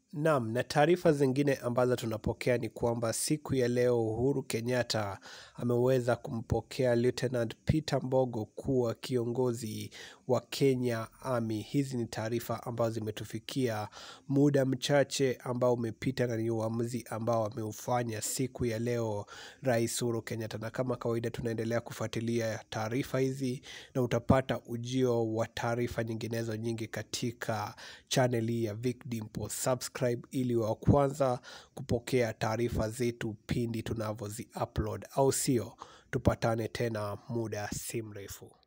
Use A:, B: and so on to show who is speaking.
A: Naam, na taarifa zingine ambazo tunapokea ni kwamba siku ya leo Uhuru Kenyatta ameweza kumpokea Lieutenant Peter Mbogo kuwa kiongozi wa Kenya Army. Hizi ni taarifa ambazo zimetufikia muda mchache ambao umepita na ni uamuzi ambao ameufanya siku ya leo Rais Uhuru Kenyatta. Na kama kawaida tunaendelea kufuatilia taarifa hizi na utapata ujio wa taarifa nyinginezo nyingi katika channel hii ya Vic Dimpo. Subscribe ili wa kwanza kupokea taarifa zetu pindi tunavyozi upload, au sio? Tupatane tena muda si mrefu.